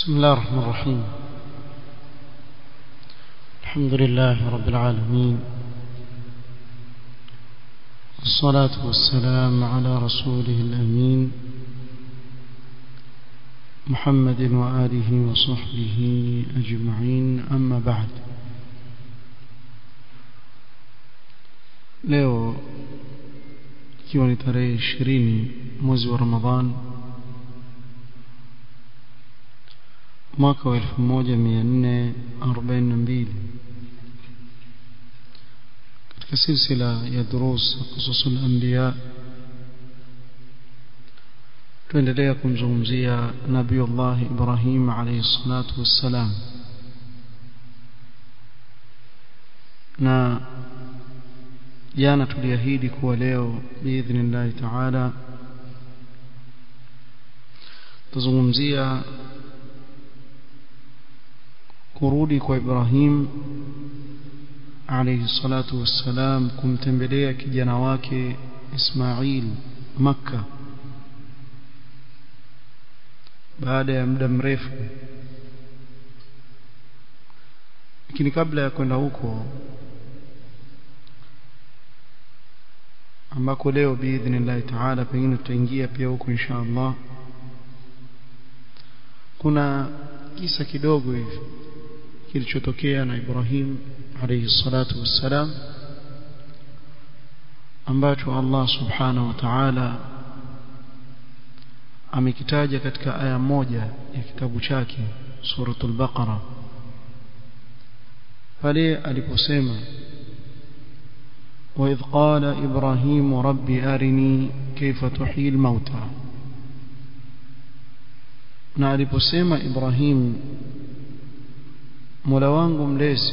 بسم الله الرحمن الرحيم الحمد لله رب العالمين والصلاة والسلام على رسوله الأمين محمد وآله وصحبه أجمعين أما بعد leo ikiwa ni tarehe ishirini mwezi wa ramadhan mwaka wa elfu moja mia nne arobaini na mbili katika silsila ya durus kususu lambiya tuendelea kumzungumzia nabiyullahi ibrahim alaihi salatu wassalam na jana tuliahidi kuwa leo biidhnillahi taala tuzungumzia kurudi kwa Ibrahim alayhi salatu wassalam kumtembelea kijana wake Ismail Makka baada ya muda mrefu lakini kabla ya kwenda huko ambako leo biidhnillahi taala pengine tutaingia pia huko insha Allah kuna kisa kidogo hivi kilichotokea na Ibrahim alayhi salatu wassalam ambacho Allah subhanahu wa ta'ala amekitaja katika aya moja ya kitabu chake suratul baqara pale aliposema وإذ قال إبراهيم رب أرني كيف تحيي الموتى na aliposema Ibrahim Mola wangu mlezi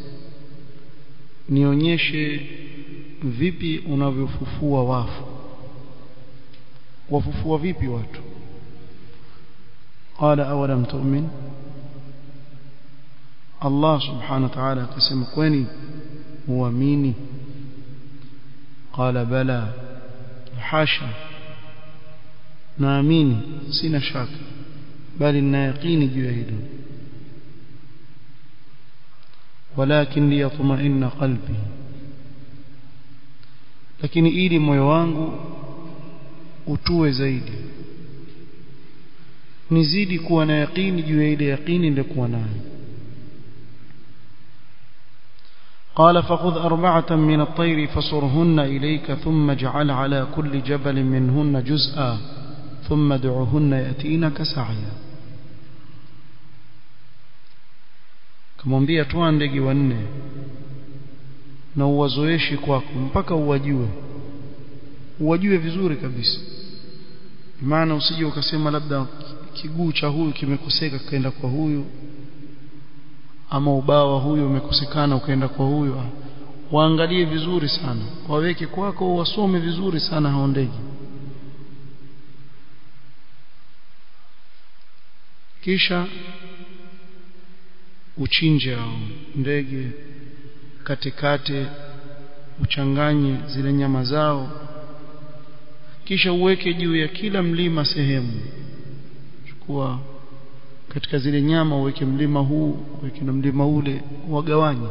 nionyeshe vipi unavyofufua wafu wafufua vipi watu qala awalam tu'min Allah subhanahu wa ta'ala akasema kwani uamini qala bala hasha naamini sina shaka bali nina yaqini juu ya hilo walakin liyatma'inna qalbi lakini ili moyo wangu utue zaidi nizidi kuwa na yaqini juu ya ile yaqini nilikuwa nayo قال فخذ أربعة من الطير فصرهن إليك ثم اجعل على كل جبل منهن جزءا ثم ادعهن يأتينك سعيا kamwambia toa ndege wanne na uwazoeshi kwako mpaka uwajue uwajue vizuri kabisa maana usije ukasema labda kiguu cha huyu kimekoseka kaenda kwa huyu ama ubawa huyu umekosekana ukaenda kwa huyu waangalie vizuri sana waweke kwako wasome vizuri sana hao ndege kisha uchinje hao ndege katikate uchanganye zile nyama zao kisha uweke juu ya kila mlima sehemu chukua katika zile nyama uweke mlima huu uweke na mlima ule wagawanye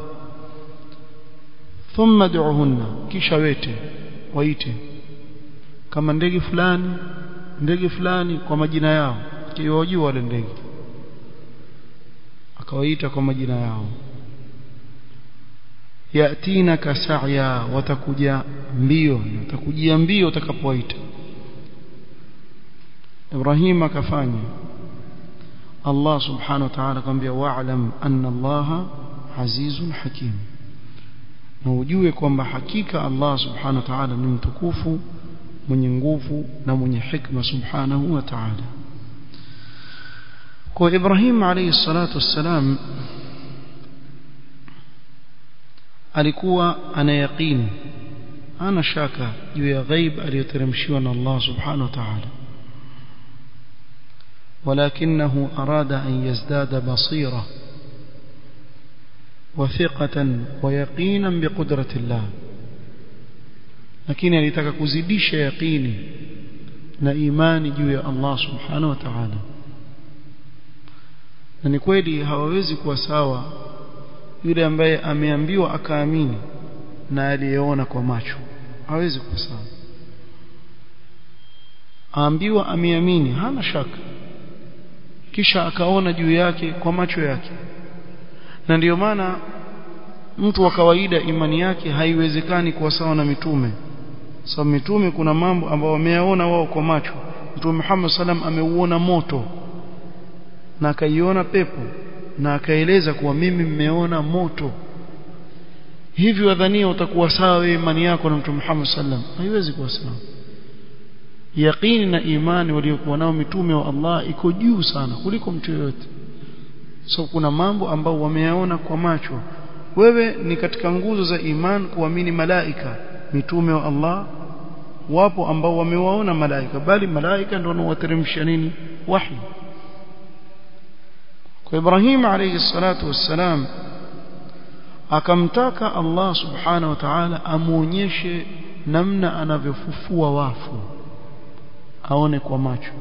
thumma du'hunna kisha wete waite kama ndege fulani ndege fulani kwa majina yao kiwajua wale ndege akawaita kwa majina yao yatina kasaya watakuja mbio watakujia mbio utakapowaita Ibrahim akafanya Allah subhanahu wa ta'ala akamwambia wa'lam anna Allah azizun hakim na ujue kwamba hakika Allah subhanahu wa ta'ala ni mtukufu mwenye nguvu na mwenye hikma subhanahu wa ta'ala kwa Ibrahim alayhi salatu wassalam alikuwa ana yaqini ana shaka juu ya ghaib aliyoteremshiwa na Allah subhanahu wa ta'ala ولكنه أراد أن يزداد بصيرة وثقة ويقينا بقدرة الله lakini alitaka kuzidisha yaqini na imani juu ya Allah subhanahu wa ta'ala na ni kweli hawawezi kuwa sawa yule ambaye ameambiwa akaamini na aliyeona kwa macho hawezi kuwa sawa aambiwa ameamini hana shaka kisha akaona juu yake kwa macho yake na ndiyo maana mtu wa kawaida imani yake haiwezekani kuwa sawa na mitume sababu so, mitume kuna mambo ambayo wameyaona wao kwa macho mtume Muhammad sallam ameuona moto na akaiona pepo na akaeleza kuwa mimi mmeona moto hivi wadhania utakuwa sawa wewe imani yako na mtume Muhammad sallam haiwezi kuwa sawa yaqini na imani waliokuwa nao mitume wa Allah iko juu sana kuliko mtu yoyote so kuna mambo ambao wameyaona kwa macho wewe ni katika nguzo za iman kuamini malaika mitume wa Allah wapo ambao wamewaona malaika bali malaika ndio wanaowateremsha nini wahi kwa Ibrahim alayhi salatu wassalam akamtaka Allah subhanahu wa ta'ala amuonyeshe namna anavyofufua wafu aone kwa macho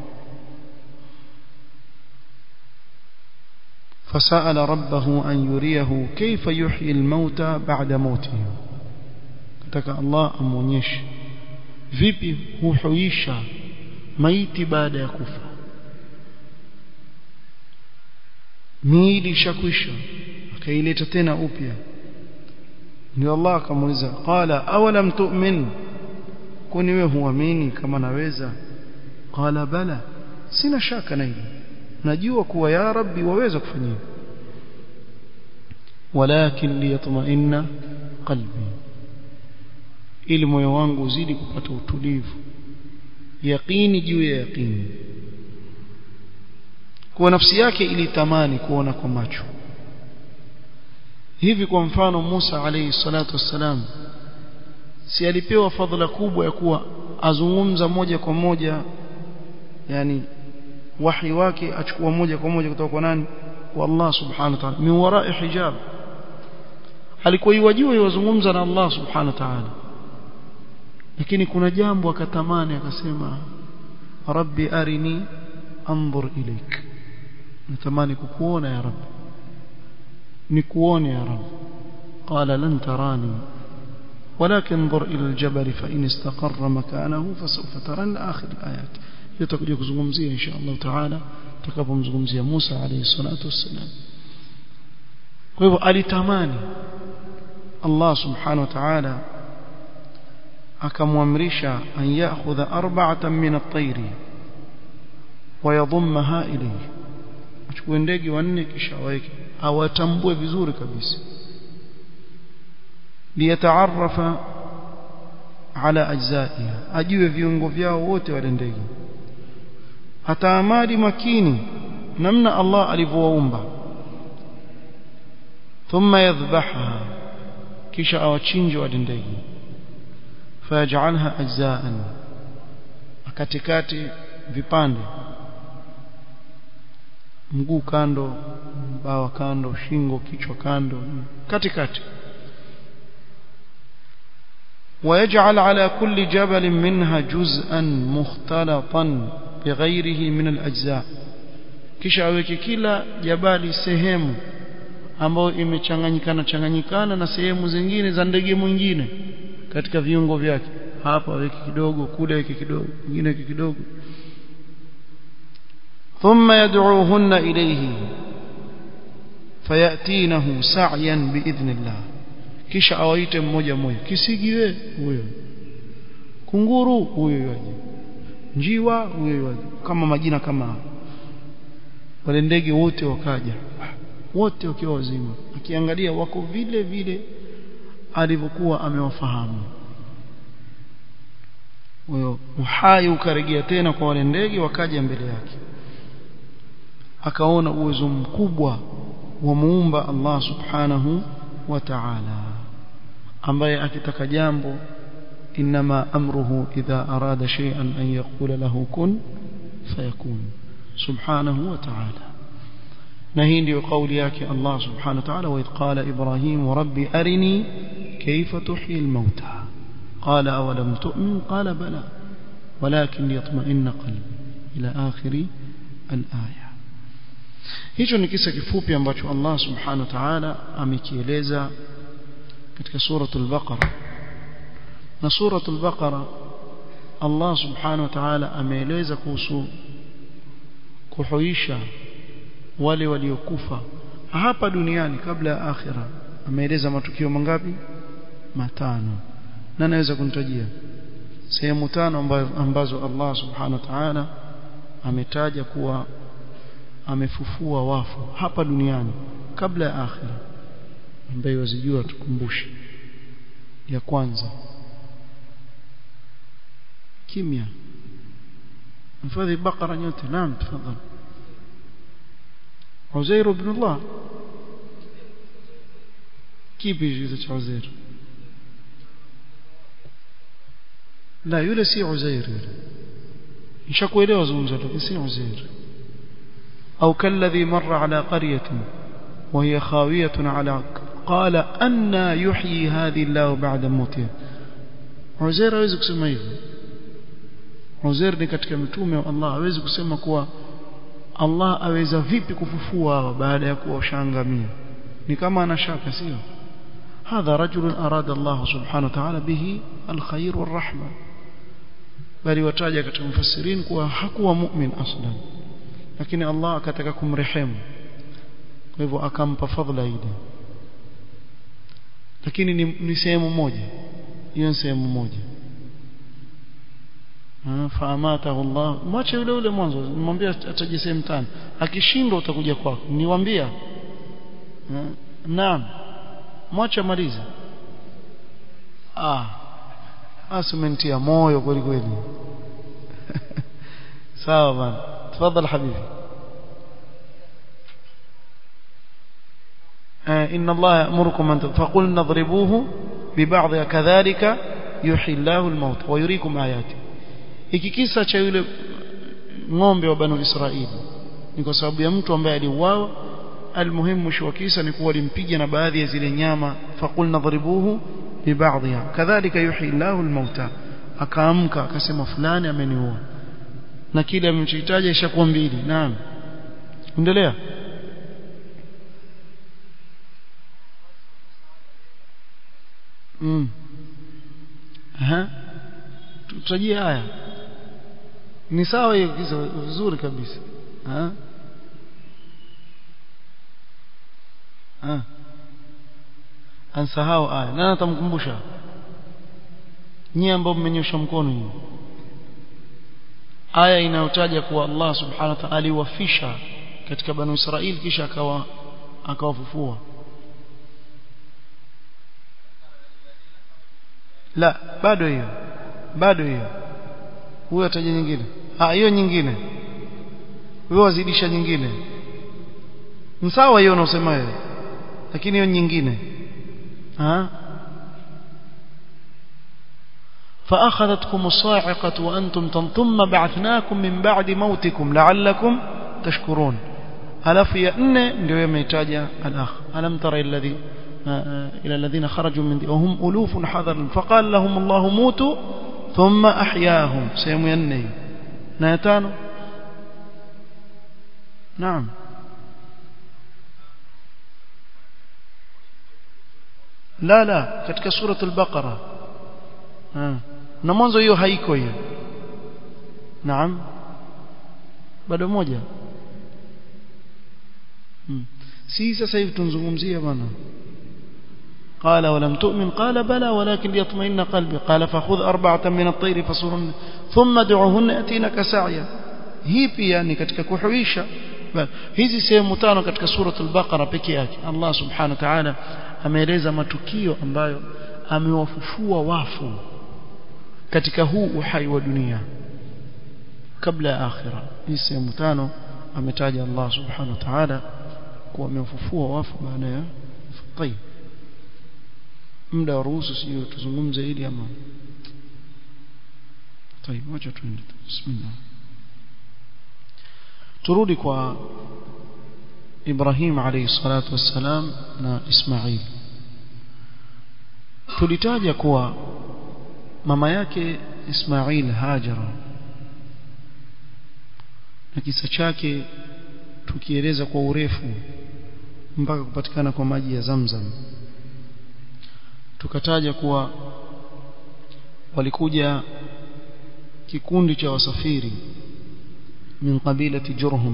فسأل ربه أن يريه كيف يحيي الموتى بعد موتهم كتك الله أمونيش vipi huhuisha maiti baada ya kufa miili ishakwisha akaileta tena upya ndio Allah akamuuliza qala awalam tu'min kuni wewe huamini kama naweza qala bala sina shaka na hilo najua kuwa ya rabbi waweza kufanyia walakin liyatma'inna qalbi ili moyo wangu uzidi kupata utulivu yaqini juu ya yaqini kwa nafsi yake ilitamani kuona kwa macho hivi kwa mfano Musa alayhi salatu wassalam si alipewa fadhila kubwa ya kuwa azungumza moja kwa moja yani wahi wake achukua moja kwa moja kutoka kwa nani kwa Allah subhanahu wa ta'ala min wara'i hijab alikuwa yajua yuzungumza na Allah subhanahu wa ta'ala lakini kuna jambo akatamani akasema rabbi arini anzur ilaik natamani kukuona ya rabbi nikuone ya rabbi qala lan tarani ولكن انظر إلى الجبل فإن استقر مكانه فسوف ترى آخر الآيات يتكجي kuzungumzia insha Allah taala tutakapomzungumzia Musa alayhi salatu wassalam kwa hivyo alitamani Allah subhanahu wa ta'ala akamwamrisha an ya'khudha arba'atan min at-tayr wa yadhummaha ilayhi achukue ndege wanne kisha aweke awatambue vizuri kabisa liyataarafa ala ajzaiha ajue viungo vyao wote wale ndege ataamali makini namna Allah alivyowaumba thumma yadhbahaha kisha awachinje wale ndege fayajalha ajzaan akatikati vipande mguu kando bawa kando shingo kichwa kando katikati ويجعل على كل جبل منها جزءا مختلطا بغيره من الأجزاء kisha aweke kila jabali sehemu ambayo imechanganyikana changanyikana na sehemu zingine za ndege mwingine katika viungo vyake hapa aweke kidogo kule aweke kidogo mwingine aweke kidogo thumma yad'uhunna ilayhi fayatinahu sa'yan biidhnillah kisha awaite mmoja mmoja kisigiwe huyo kunguru huyo yaje njiwa huyo yaje kama majina kama wale ndege wote wakaja wote wakiwa wazima akiangalia wako vile vile alivyokuwa amewafahamu huyo uhai ukarejea tena kwa wale ndege wakaja mbele yake akaona uwezo mkubwa wa muumba Allah subhanahu wa ta'ala ambaye akitaka jambo inma amruhu idha arada shay'an an yaqula lahu kun fayakun subhanahu wa ta'ala na hii ndio kauli yake Allah subhanahu wa ta'ala wa qala ibrahim rabbi arini kayfa tuhyi al-mauta qala awalam tu'min qala bala ولكن ليطمئن قلبي إلى آخر الآية hicho ni kisa kifupi ambacho Allah subhanahu wa ta'ala amekieleza katika suratul baqara na suratul baqara Allah subhanahu wa ta'ala ameeleza kuhusu kuhuisha wale waliokufa hapa duniani kabla ya akhira ameeleza matukio mangapi matano na naweza kunitajia sehemu tano ambazo Allah subhanahu wa ta'ala ametaja kuwa amefufua wafu hapa duniani kabla ya akhira ambaye wazijua tukumbushe ya kwanza kimya mfadhi bakara nyote naam tafadhali Uzair ibn Allah kipi hicho cha Uzair la yule si Uzair yule nishakuelewa zungumzo lakini si Uzair au kalladhi marra ala qaryatin وهي خاوية على قال أن يحيي هذه الله بعد موتها Uzair hawezi kusema hivyo Uzair ni katika mitume wa Allah hawezi kusema kuwa Allah aweza vipi kufufua baada ya kuwa ushangamia ni kama anashaka sio هذا رجل أراد الله سبحانه وتعالى به الخير والرحمة bali wataja katika mfasirin kuwa hakuwa mu'min aslan lakini Allah akataka kumrehemu kwa hivyo akampa fadhila ile lakini ni, ni sehemu moja hiyo ni sehemu moja faamatahu Allah mwache yule yule mwanzo nimwambia ataje sehemu tano akishindwa utakuja kwako niwaambia naam mwache maliza ah asimentia moyo kweli kweli sawa bana tafadhali habibi إن الله يأمركم أن فقلنا اضربوه ببعضها كذلك يحيي الله الموت ويريكم آياته hiki kisa cha yule ng'ombe wa banu Israili ni kwa sababu ya mtu ambaye aliuawa almuhimu mwisho wa kisa ni kuwa alimpiga na baadhi ya zile nyama faqulna dhribuhu bibadhiha kadhalika yuhyi Allahu almauta akaamka akasema fulani ameniua na kile amemchitaja ishakuwa mbili naam endelea mm aha tutajie haya ni sawa hiyo kisa vizuri kabisa ha ha ansahau aya nani atamkumbusha nyie ambao mmenyosha mkono hiyo aya inayotaja kuwa Allah subhanahu wa ta'ala aliwafisha katika banu Israili kisha akawa akawafufua la bado hiyo bado hiyo huyo ataja nyingine ah hiyo nyingine wewe wazidisha nyingine msawa hiyo unaosema wewe lakini hiyo nyingine ah فأخذتكم الصاعقة وأنتم ثم بعثناكم من بعد موتكم لعلكم تشكرون ألف يأن ndio yametaja al-akh alam tara alladhi إلى الذين خرجوا من وهم ألوف حذر فقال لهم الله موتوا ثم أحياهم سيميني نايتانو نعم لا لا katika سورة البقرة na mwanzo hiyo haiko hiyo naam bado moja hmm. si sasa hivi tunzungumzia bwana قال ولم تؤمن قال بلى ولكن ليطمئن قلبي قال فخذ أربعة من الطير فصرن ثم دعوهن يأتينك سعيا hii pia ni katika kuhuisha hizi sehemu tano katika suratul baqara peke yake Allah subhanahu wa ta'ala ameeleza matukio ambayo amewafufua wafu katika huu uhai wa dunia kabla ya akhira hii sehemu tano ametaja Allah subhanahu wa ta'ala kuwa amewafufua wafu baada ya tayib muda wa ruhusu sio tuzungumze ili ama طيب wacha tuende bismillah turudi kwa Ibrahim alayhi salatu wassalam na Ismail tulitaja kuwa mama yake Ismail Hajara na kisa chake tukieleza kwa urefu mpaka kupatikana kwa maji ya Zamzam tukataja kuwa walikuja kikundi cha wasafiri min qabilati Jurhum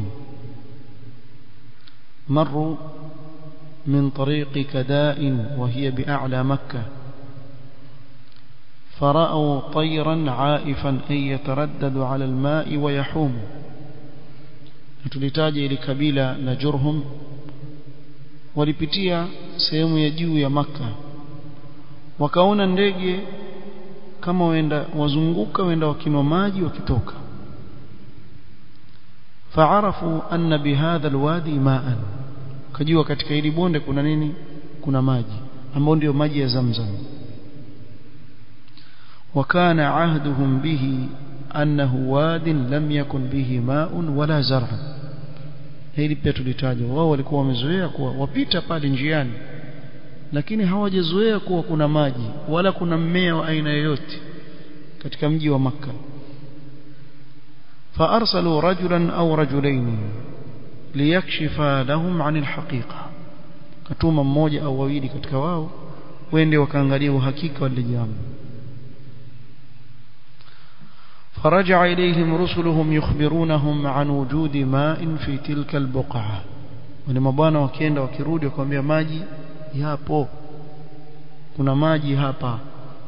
مروا من طريق كداء وهي بأعلى مكة فرأوا طيرا عائفا أي يتردد على الماء ويحوم tulitaja ili kabila la Jurhum walipitia sehemu ya juu ya maka wakaona ndege kama waenda wazunguka waenda wakinwa maji wakitoka faarafu anna bihadha alwadi ma'an kajua katika hili bonde kuna nini kuna maji ambao ndio maji ya Zamzam وكان عهدهم به أنه واد لم يكن به ماء ولا زرع hili pia tulitaja wao walikuwa wamezoea kuwa wapita pale njiani lakini hawajazoea kuwa kuna maji wala kuna mmea wa aina yoyote katika mji wa maka فارسلوا رجلا او رجلين ليكشفا لهم عن الحقيقه katuma mmoja au wawili katika wao wende wakaangalia uhakika wa jambo فرجع إليهم رسلهم يخبرونهم عن وجود ماء في تلك البقعة ولما bwana wakienda wakirudi wakamwambia maji yapo kuna maji hapa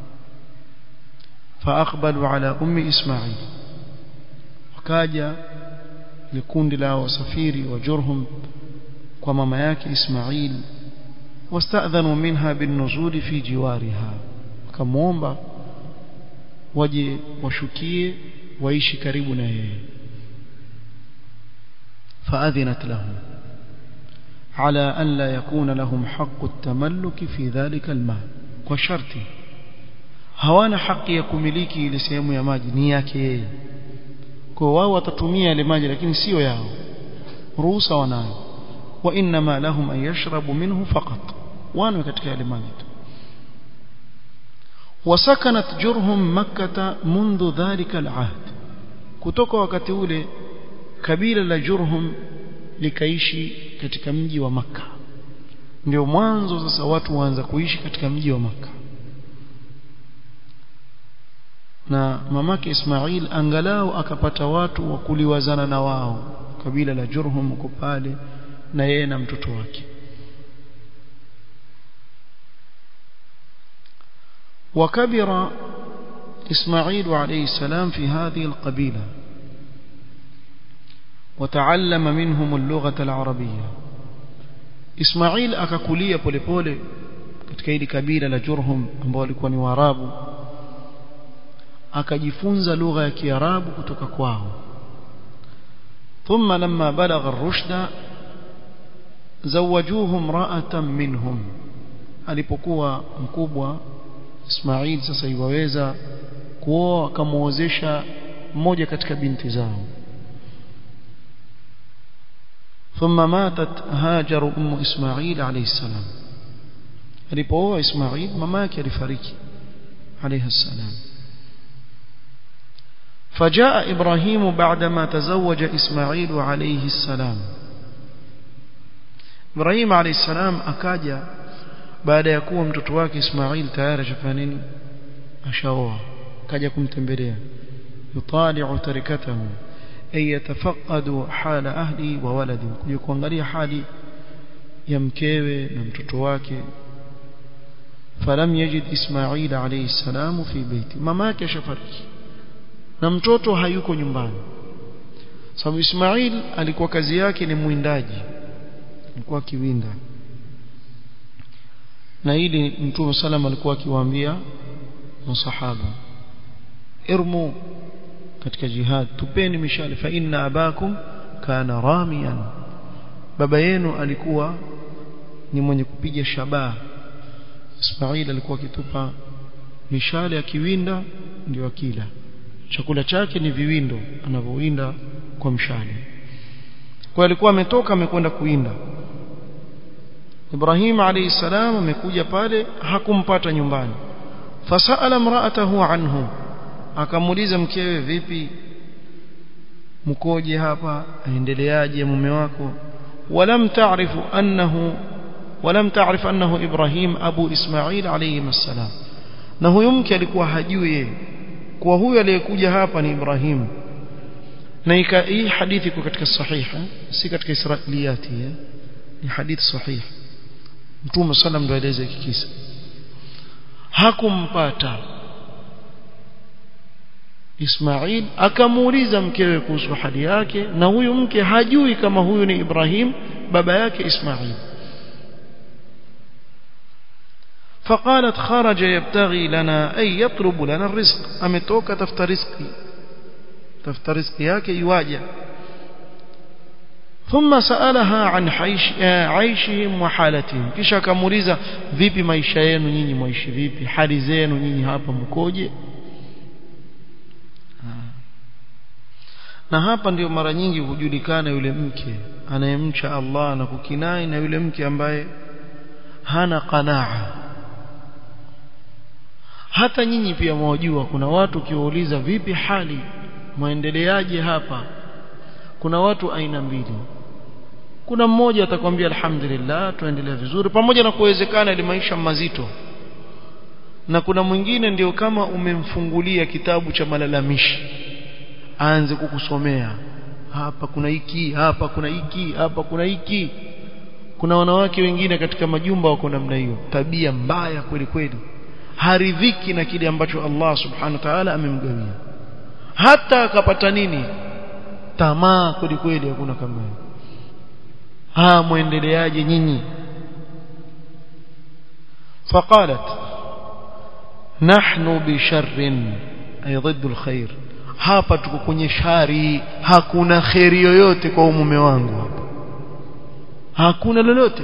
فاقبلوا على ام اسماعيل wakaja likundi la wasafiri wa Jurhum kwa mama yake Ismail wastadhanu minha binuzuli fi jiwariha wakamuomba waje washukie waishi karibu na yeye فأذنت لهم على أن لا يكون لهم حق التملك في ذلك الماء وشرط hawana haki ya kumiliki ile sehemu ya maji ni yake yeye kwa wao watatumia ile maji lakini sio yao ruhusa wanayo wa inma lahum an yashrabu minhu faqat wanwe katika ile maji tu وسكنت جرهم مكة منذ ذلك العهد kutoka wakati ule kabila la Jurhum likaishi katika mji wa maka ndio mwanzo sasa watu waanza kuishi katika mji wa maka na mamake Ismail angalau akapata watu wa kuliwazana na wao kabila la Jurhum uko pale na yeye na mtoto wake وكبر إسماعيل عليه السلام في هذه القبيلة وتعلم منهم اللغة العربية إسماعيل أكاكولية بولي بولي katika hili kabila la Jurhum ambao walikuwa ni Waarabu akajifunza lugha ya Kiarabu kutoka kwao ثم لما بلغ الرشد زوجوه امرأة منهم alipokuwa mkubwa Ismail sasa iwaweza kuoa akamuozesha mmoja katika binti zao ثم ماتت هاجر ام اسماعيل عليه السلام alipooa Ismail mama yake alifariki عليه السلام فجاء إبراهيم بعدما تزوج إسماعيل عليه السلام إبراهيم عليه السلام أكاجا baada ya kuwa mtoto wake Ismail tayari ashafanya nini ashaoa kaja kumtembelea yutali'u tarikatahu ay yatafaqadu hala ahli wa waladi kuja kuangalia hali ya mkewe na mtoto wake falam yajid Ismail alayhi salamu fi baiti mama yake ashafariki na mtoto hayuko nyumbani sababu Ismail alikuwa kazi yake ni mwindaji alikuwa kiwinda na hili mtume salam alikuwa akiwaambia masahaba irmu katika jihad tupeni mishale fa inna abakum kana ramiyan baba yenu alikuwa ni mwenye kupiga shabaha Ismail alikuwa akitupa mishale akiwinda ndio akila chakula chake ni viwindo anavyowinda kwa mshale kwa alikuwa ametoka amekwenda kuwinda Ibrahim alayhi salam amekuja pale hakumpata nyumbani fasala mraatahu anhu akamuuliza mkewe vipi mkoje hapa aendeleaje mume wako walam taarifu annahu walam taarif annahu Ibrahim abu Ismail alayhi assalam na huyo mke alikuwa hajui yeye kwa huyo aliyekuja hapa ni Ibrahim na hii hadithi iko katika sahiha si katika israiliyati ni hadithi sahihi Mtume sallam ndo aeleza hiki kisa hakumpata Ismail akamuuliza mkewe kuhusu hali yake na huyu mke hajui kama huyu ni Ibrahim baba yake Ismail فقالت خرج يبتغي لنا أي يطلب لنا الرزق أمتوك تفت رزقي تفت رزقي yake يواجه ثم سألها عن حيش عيشهم وحالتهم kisha akamuuliza vipi maisha yenu nyinyi maishi vipi hali zenu nyinyi hapa mkoje na hapa ndio mara nyingi hujulikana yule mke anayemcha Allah na kukinai na yule mke ambaye hana qanaa hata nyinyi pia mwajua kuna watu ukiwauliza vipi hali maendeleaje hapa kuna watu aina mbili kuna mmoja atakwambia alhamdulillah tuendelea vizuri pamoja na kuwezekana ile maisha mazito na kuna mwingine ndio kama umemfungulia kitabu cha malalamishi aanze kukusomea hapa kuna hiki hapa kuna hiki hapa kuna hiki kuna wanawake wengine katika majumba wako namna hiyo tabia mbaya kweli kweli haridhiki na kile ambacho Allah subhanahu wa ta'ala amemgawia hata akapata nini tamaa kweli kweli hakuna kama hiyo ha muendeleaje nyinyi فقالت نحن بشر أي ضد الخير hapa tuko kwenye shari hakuna kheri yoyote kwa mume wangu hapa hakuna lolote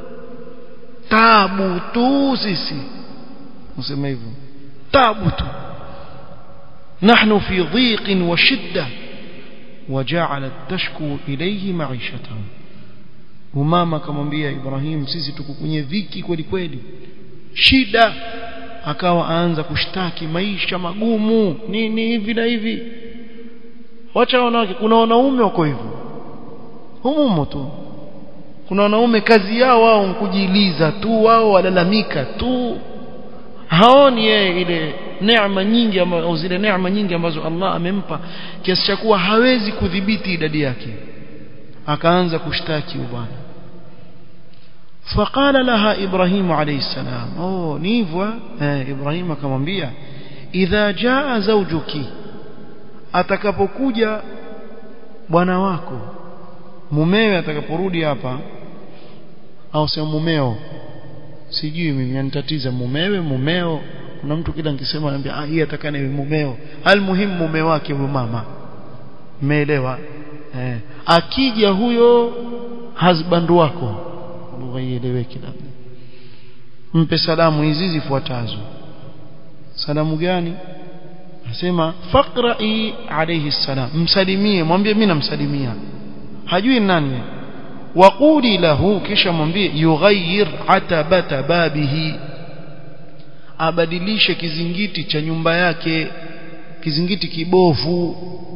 tabu tu sisi useme hivyo tabu tu نحن في ضيق وشدة وجعلت تشكو إليه معيشته umama akamwambia Ibrahim sisi tuko kwenye dhiki kweli kweli shida akawa aanza kushtaki maisha magumu nini hivi na hivi wacha wanawake kuna wanaume wako hivyo humumo tu kuna wanaume kazi yao wao kujiliza tu wao walalamika tu haoni yeye ile neema nyingi au zile neema nyingi ambazo Allah amempa kiasi cha kuwa hawezi kudhibiti idadi yake akaanza kushtaki bwana فقال لها إبراهيم عليه السلام أوه نيفوا آه إبراهيم akamwambia إذا جاء زوجك atakapokuja bwana wako mumewe atakaporudi hapa au sio mumeo sijui mimi anitatiza mumewe mumeo kuna mtu kila nikisema anambia ah hii atakana iwe mumeo almuhimu mume wake huyo mama umeelewa eh akija huyo husband wako lugha ieleweke labda mpe salamu hizi zifuatazo salamu gani nasema faqra'i alayhi salam msalimie mwambie mimi namsalimia hajui nani waquli lahu kisha mwambie yughayyir atabata babihi abadilishe kizingiti cha nyumba yake kizingiti kibovu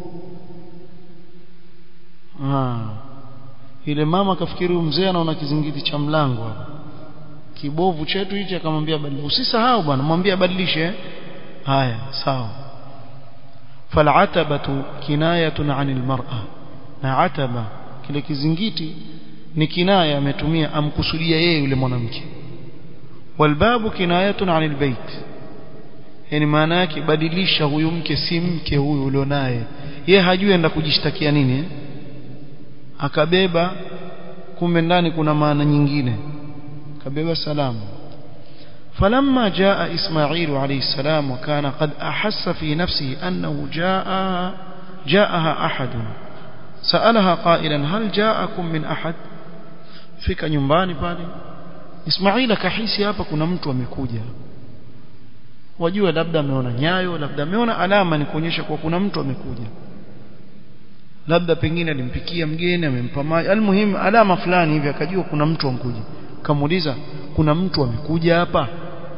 ah ile mama kafikiri mzee anaona kizingiti cha mlango hapa kibovu chetu hichi akamwambia badilisha usisahau bwana mwambie abadilishe haya sawa fal'atabatu kinayatun 'anil mar'a na ataba kile kizingiti ni kinaya ametumia amkusudia yeye yule mwanamke walbabu kinayatun 'anil bait yani maana yake badilisha huyu mke si mke huyu ulionaye yeye hajui enda kujishtakia nini eh? akabeba kumbe ndani kuna maana nyingine akabeba salamu فلما جاء إسماعيل عليه السلام وكان قد أحس في نفسه أنه جاء جاءها أحد سألها قائلا هل جاءكم من أحد fika nyumbani pale Ismail akahisi hapa kuna mtu amekuja wajua labda ameona nyayo labda ameona alama ni kuonyesha kuwa kuna mtu amekuja labda pengine alimpikia mgeni amempa maji almuhimu alama fulani hivi akajua kuna mtu amkuja kamuuliza kuna mtu amekuja hapa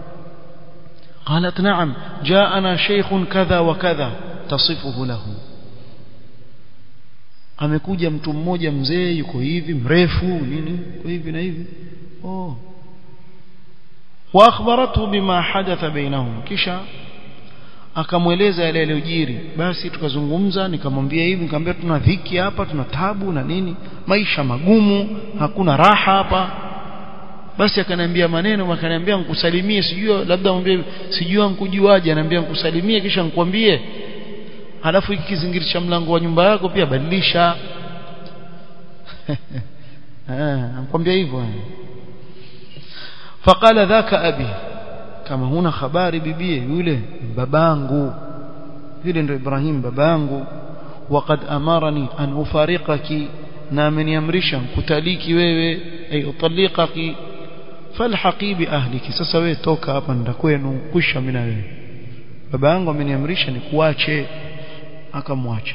قالت نعم جاءنا شيخ كذا وكذا تصفه له amekuja mtu mmoja mzee yuko hivi mrefu nini kwa hivi na hivi oh wa akhbaratu bima hadatha bainahum kisha akamweleza yale yaliyojiri basi tukazungumza nikamwambia hivi nikamwambia tuna dhiki hapa tuna tabu na nini maisha magumu hakuna raha hapa basi akaniambia maneno akaniambia nikusalimie sijui labda mwambie sijui nkujuaje ananiambia nikusalimie kisha nikwambie halafu hiki kizingiri cha mlango wa nyumba yako pia badilisha ah nikwambia hivyo faqala dhaka abi kama huna habari bibie yule babangu yule ndio Ibrahim babangu waqad amarani an ufariqaki na ameniamrisha kutaliki wewe ay utaliqaki falhaqi bi ahliki sasa wewe toka hapa nenda kwenu kusha mimi na wewe baba yangu ameniamrisha nikuache akamwacha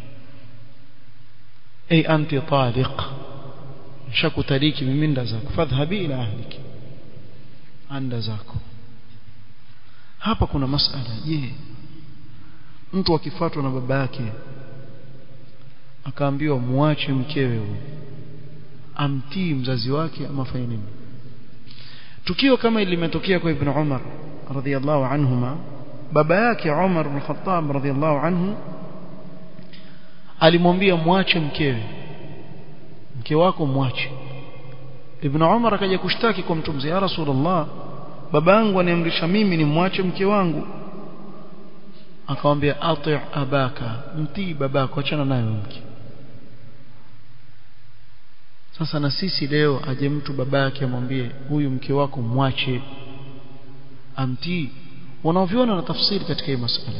ay anti taliq shakutaliki mimi nda zako fadhhabi ila ahliki anda zako hapa kuna masala je mtu akifuatwa na baba yake akaambiwa muache mkewe huyo amtii mzazi wake ama fanye nini tukio kama limetokea kwa ibn Umar radhiyallahu anhuma baba yake Umar ibn Khattab radhiyallahu anhu alimwambia muache mkewe mke wako muache ibn Umar akaja kushtaki kwa mtume ya Rasulullah baba yangu aniamrisha mimi nimwache mke wangu akamwambia ati abaka mtii babako achana naye mke sasa na sisi leo aje mtu babake amwambie huyu mke wako mwache amtii wanaoviona na tafsiri katika hii masala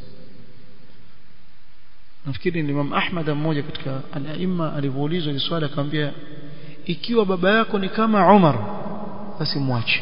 nafikiri ni Imam Ahmad mmoja katika al-aimma alivyoulizwa ni swali akamwambia ikiwa baba yako ni kama Umar basi mwache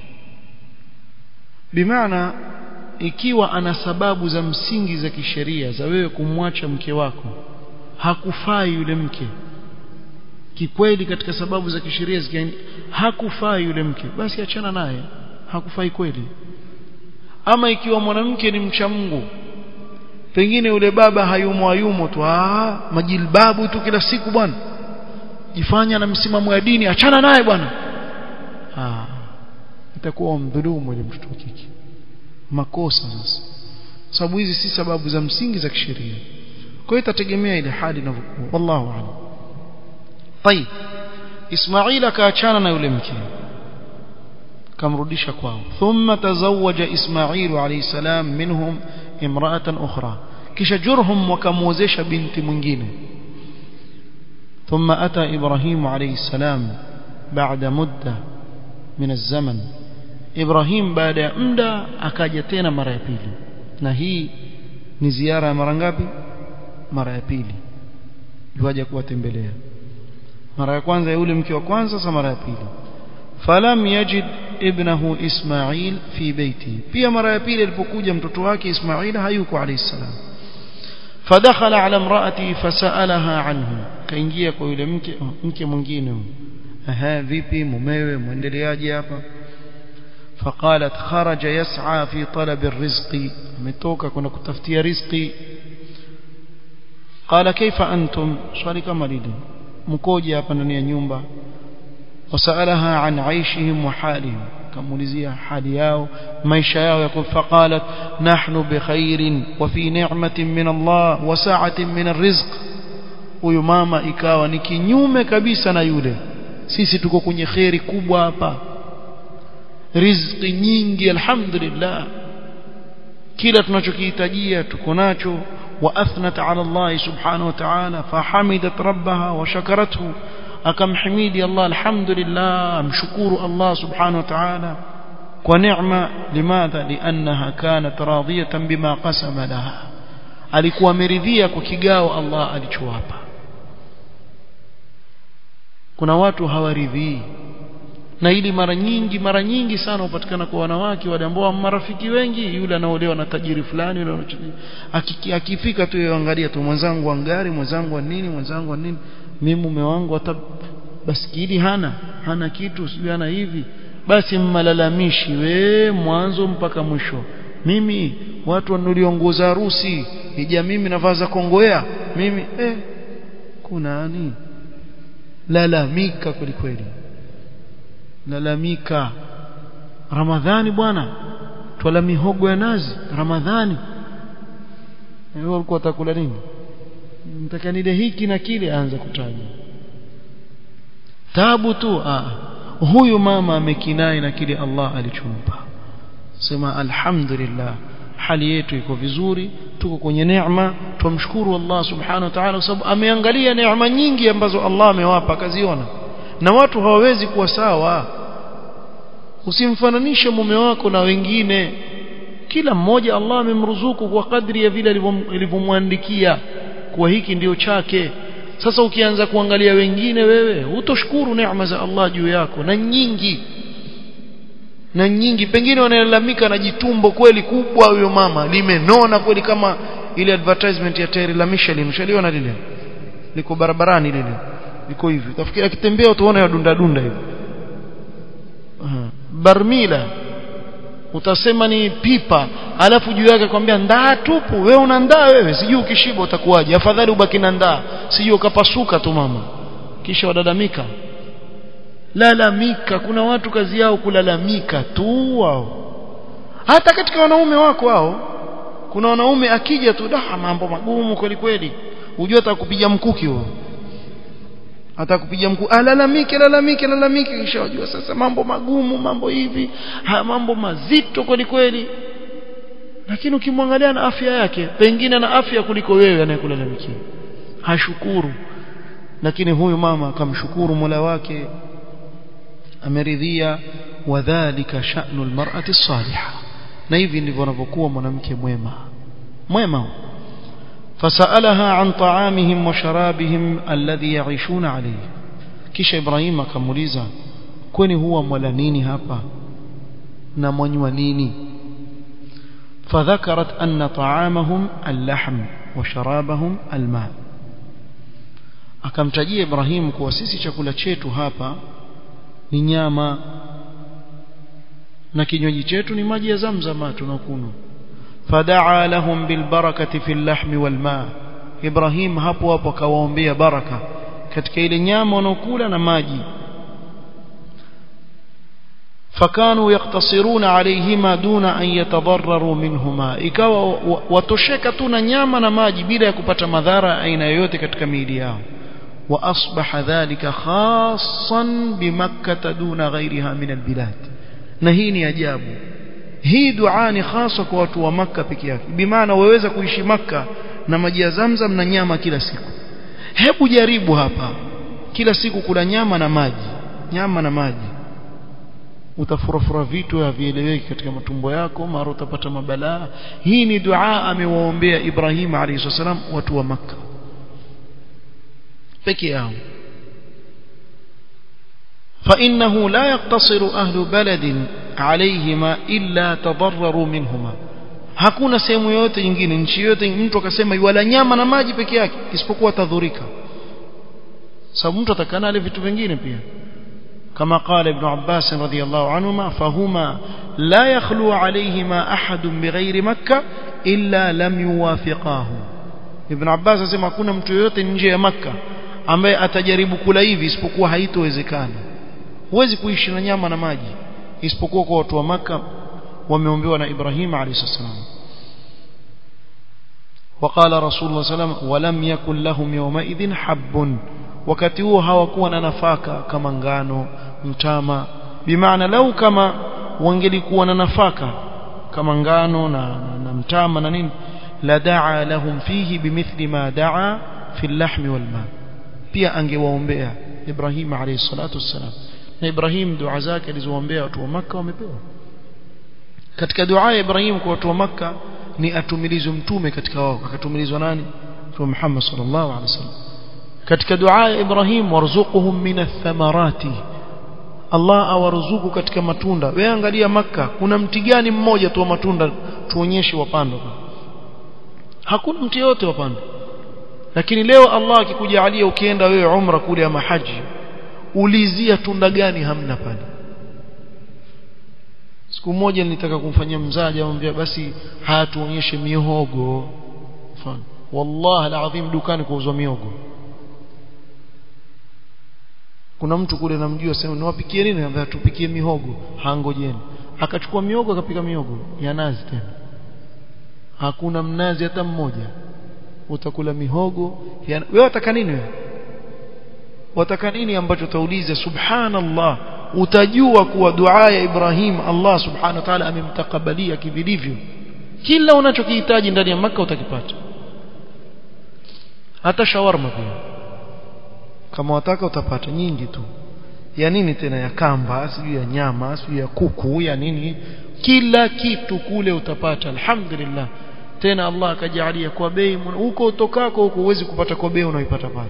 bimaana ikiwa ana sababu za msingi za kisheria za wewe kumwacha mke wako hakufai yule mke kikweli katika sababu za kisheria zikiani hakufai yule mke basi achana naye hakufai kweli ama ikiwa mwanamke ni mcha Mungu pengine yule baba hayumo hayumo tu ah majilbabu tu kila siku bwana jifanya na msimamo ya dini achana naye bwana ah itakuwa mdhulumu ile mtoto wa kike makosa sasa sababu hizi si sababu za msingi za kisheria kwa hiyo itategemea ile hali inavyokuwa wallahu a'lam طيب اسماعيل akaachana na yule mke kamrudisha kwao thumma tazawaja ismail alayhi salam minhum imra'atan ukhra kisha jurhum wakamuozesha binti mwingine ثم أتى إبراهيم عليه السلام بعد مدة من الزمن إبراهيم بعد مدة أكاجتين مرة يبيلي نهي نزيارة مرة ngapi mara ya pili yuaje kuwatembelea mara ya kwanza yule mke wa kwanza sasa mara ya pili falam yajid ibnahu ismail fi baiti pia mara ya pili alipokuja mtoto wake ismail hayuko alayhi salam فدخل على امرأتي فسألها عنه kaingia kwa yule mke mke mwingine aha vipi mumewe muendeleaje hapa فقالت خرج يسعى في طلب الرزق ametoka kuna kutafutia riziki قال كيف انتم swali kama lile mkoje hapa ndani ya nyumba وسألها عن عيشهم وحالهم كمولزيا حال yao maisha yao يقول فقالت نحن بخير وفي نعمة من الله وسعة من الرزق huyu mama ikawa ni kinyume kabisa na yule sisi tuko kwenye kheri kubwa hapa riziki nyingi alhamdulillah kila tunachokihitajia tuko nacho واثنت على الله سبحانه وتعالى فحمدت ربها وشكرته akamhimidi Allah alhamdulillah amshukuru Allah subhanahu wa ta'ala kwa neema limadha liannaha kanat radiyatan bima qasama laha alikuwa ameridhia kwa kigao Allah alichowapa kuna watu hawaridhii na ili mara nyingi mara nyingi sana hupatikana kwa wanawake wale ambao marafiki wengi yule anaolewa na tajiri fulani yule akifika tu yaangalia tu mwenzangu wa ngari mwenzangu wa nini mwenzangu wa nini mimi mume wangu hata baskili hana hana kitu sijui hana hivi basi mmalalamishi we mwanzo mpaka mwisho mimi watu wanuliongoza harusi ija mimi navaza kongoea mimi eh kunani lalamika kweli kweli lalamika ramadhani bwana twala mihogo ya nazi ramadhani wewe ulikuwa utakula nini mtaka nile hiki na kile aanza kutaja tabu tu ah huyu mama amekinai na kile Allah alichompa sema alhamdulillah hali yetu iko vizuri tuko kwenye neema tumshukuru Allah subhanahu wa ta'ala kwa sababu ameangalia neema nyingi ambazo Allah amewapa akaziona na watu hawawezi kuwa sawa usimfananishe mume wako na wengine kila mmoja Allah amemruzuku kwa kadri ya vile alivyomwandikia kuwa hiki ndio chake sasa ukianza kuangalia wengine wewe utoshukuru neema za Allah juu yako na nyingi na nyingi pengine wanalalamika na jitumbo kweli kubwa huyo mama limenona kweli kama ile advertisement ya tairi la Michelin ushaliona lile liko barabarani lile liko hivi utafikiria akitembea utaona yadunda dunda hivi barmila utasema ni pipa alafu juu yake kwambia ndaa tupu wewe una ndaa wewe sijui ukishiba utakuwaje afadhali ubaki na ndaa sijui ukapasuka tu mama kisha wadadamika lalamika kuna watu kazi yao kulalamika tu wao hata katika wanaume wako wao kuna wanaume akija tu da mambo magumu kweli kweli unajua atakupiga mkuki huo atakupiga mkuu alalamike lalamike lalamike kisha wajua sasa mambo magumu mambo hivi haya mambo mazito kweli kweli lakini ukimwangalia na afya yake pengine na afya kuliko wewe anayekulalamikia hashukuru lakini huyu mama akamshukuru Mola wake ameridhia wadhālika sha'nu almar'ati as-salihah na hivi ndivyo anavyokuwa mwanamke mwema mwema فسألها عن طعامهم وشرابهم الذي يعيشون عليه kisha Ibrahim akamuuliza kwani huwa mwala nini hapa na mwanywa nini فذكرت أن طعامهم اللحم وشرابهم الماء akamtajia Ibrahim kuwa sisi chakula chetu hapa ni nyama na kinywaji chetu ni maji ya Zamzam tunakunywa fadaa lahum bilbarakati fil lahmi wal maa Ibrahim hapo hapo akawaombea baraka katika ile nyama wanaokula na maji فكانوا يقتصرون عليهما دون أن يتضرروا منهما ikawa watosheka tu na nyama na maji bila ya kupata madhara aina yoyote katika miili yao واصبح ذلك خاصا بمكة دون غيرها من البلاد na hii ni ajabu hii dua ni hasa kwa watu wa maka peke yake bimaana waweza kuishi maka na maji ya zamzam na nyama kila siku hebu jaribu hapa kila siku kula nyama na maji nyama na maji utafurafura vitu havieleweki katika matumbo yako mara utapata mabalaa hii ni dua amewaombea Ibrahim alayhi salam watu wa maka peke yao فإنه لا يقتصر أهل بلد عليهما إلا تضرروا منهما hakuna sehemu yoyote nyingine nchi yoyote mtu akasema wala nyama na maji peke yake isipokuwa tadhurika sababu mtu atakana ale vitu vingine pia kama qala ibn Abbas radhiyallahu anhuma fahuma la yakhlu alayhima ahad bighairi makkah illa lam yuwafiqahu ibn Abbas asema hakuna mtu yoyote nje ya makkah ambaye atajaribu kula hivi isipokuwa haitowezekana huwezi kuishi na nyama na maji isipokuwa kwa watu wa maka wameombewa na Ibrahim alayhi salam وقال رسول الله صلى الله عليه وسلم ولم يكن لهم يومئذ حب wakati huo hawakuwa na nafaka kama ngano mtama bimaana lau kama wangelikuwa na nafaka kama ngano na, na, na mtama na nini la daa lahum fihi bimithli ma daa fi al-lahmi wal ma pia angewaombea Ibrahim alayhi salatu wassalam na Ibrahim dua zake alizoombea watu wa maka wamepewa katika dua ya Ibrahim kwa watu wa maka ni atumilizwe mtume katika wao akatumilizwa nani Mtume Muhammad sallallahu alaihi wasallam katika dua ya Ibrahim warzuquhum min ath-thamarati Allah awaruzuku katika matunda wewe angalia maka kuna mti gani mmoja tu wa matunda tuonyeshe wapandwa hakuna mti yote wapandwa lakini leo Allah akikujalia ukienda wewe umra kule ama haji ulizia tunda gani hamna pale siku moja nilitaka kumfanyia mzaja amwambia basi hatuonyeshe mihogo mfano wallahi alazim dukani kuuzwa mihogo kuna mtu kule namjua sema niwapikie nini anambia tupikie mihogo hangojeni akachukua miogo akapika miogo ya nazi tena hakuna mnazi hata mmoja utakula mihogo ya... wewe wataka nini wewe wataka nini ambacho utauliza subhanallah utajua kuwa dua ya Ibrahim Allah subhanahu wa ta'ala amemtakabalia kivilivyo kila unachokihitaji ndani ya maka utakipata hata shawarma pia kama wataka utapata nyingi tu ya nini tena ya kamba sijui ya nyama sijui ya kuku ya nini kila kitu kule utapata alhamdulillah tena Allah akajalia kwa bei huko utokako huko huwezi kupata kwa bei unaoipata pale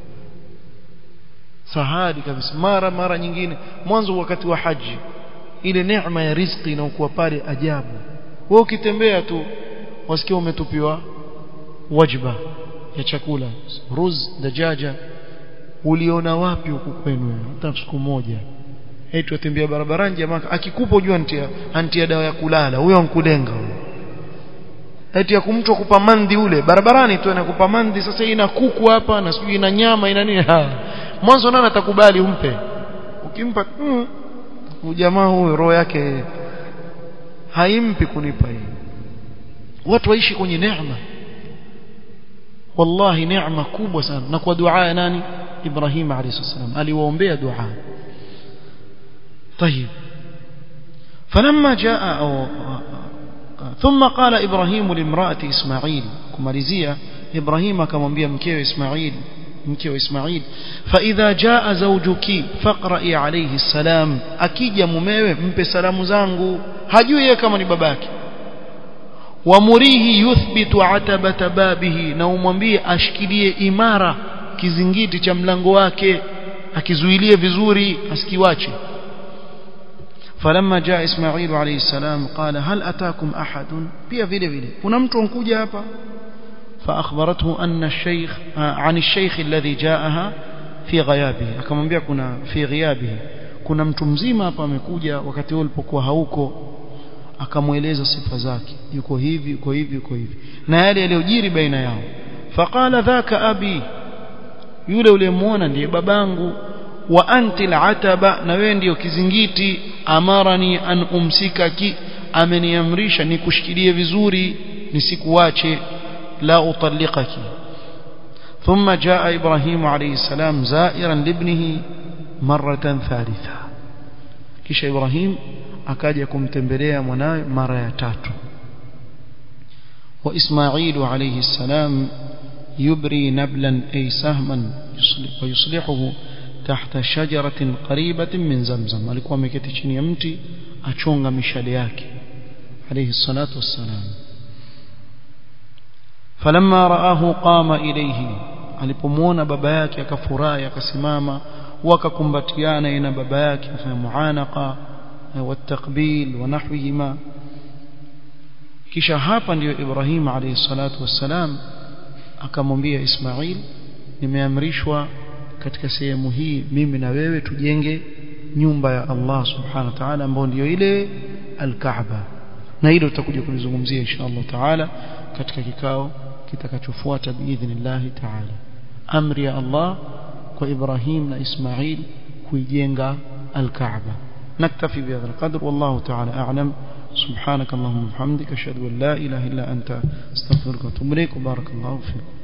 sahadi kabisa mara mara nyingine mwanzo wakati wa haji ile neema ya riziki inaokuwa pale ajabu wewe ukitembea tu wasikia umetupiwa wajba ya chakula ruz dajaja uliona wapi huku kwenu hata siku moja eti watembea barabarani jamaa akikupa ujua antia antia dawa ya kulala huyo ankulenga huyo eti ya kumtwa kupa mandi ule barabarani tu anakupa mandi sasa ina kuku hapa na sijui ina nyama ina nini mwanzo nani atakubali umpe ukimpa mm, jamaa huyo roho yake haimpi kunipa hii watu waishi kwenye neema wallahi neema kubwa sana na kwa dua ya nani Ibrahim alayhi salam aliwaombea dua طيب فلما جاء أو ثم قال إبراهيم لامرأة إسماعيل كماليزية إبراهيم كمنبيا مكيو إسماعيل مكيو إسماعيل فإذا جاء زوجك فاقرأي عليه السلام أكيد يا مميوه مبي سلام زانغو هجوية كما نباباك ومريه يثبت عتبة بابه na umwambie ashikilie imara kizingiti cha mlango wake akizuilie vizuri asikiwache فلما جاء إسماعيل عليه السلام قال هل أتاكم أحد pia vile vile kuna mtu ankuja hapa فأخبرته أن الشيخ عن الشيخ الذي جاءها في غيابه akamwambia kuna في غيابه kuna mtu mzima hapa amekuja wakati huo ulipokuwa hauko akamweleza sifa zake yuko hivi yuko hivi yuko hivi na yale yaliyojiri baina yao faqala dhaka abi yule uliyemuona ndiye babangu wa anti al'ataba na wewe ndiyo kizingiti amarani an umsikaki ameniamrisha nikushikilie vizuri nisikuache la utalliqaki ثم جاء إبراهيم عليه السلام زائرا لابنه مرة ثالثة كيش إبراهيم akaja kumtembelea mwanawe mara ya tatu wa Ismailu alayhi salam yubri nablan ay sahman wa yuslihuhu tahta shajaratin qaribatin min zamzam alikuwa ameketi chini ya mti achonga mishale yake alayhi salatu wassalam falamma raahu qama ilayhi alipomuona baba yake akafurahi akasimama wakakumbatiana ina baba yake afanya muanaqa والتقبيل ونحوهما kisha hapa ndiyo Ibrahim alayhi salatu wassalam akamwambia Ismail nimeamrishwa katika sehemu hii mimi na wewe tujenge nyumba ya Allah subhanahu wa ta'ala ambayo ndiyo ile al-Kaaba na hilo tutakuja kulizungumzia insha Allah ta'ala katika kikao kitakachofuata biidhnillah ta'ala amri ya Allah kwa Ibrahim na Ismail kuijenga al-Kaaba نكتفي بهذا القدر والله تعالى أعلم سبحانك اللهم وبحمدك أشهد أن لا إله إلا أنت استغفرك وأتوب إليك وبارك الله فيكم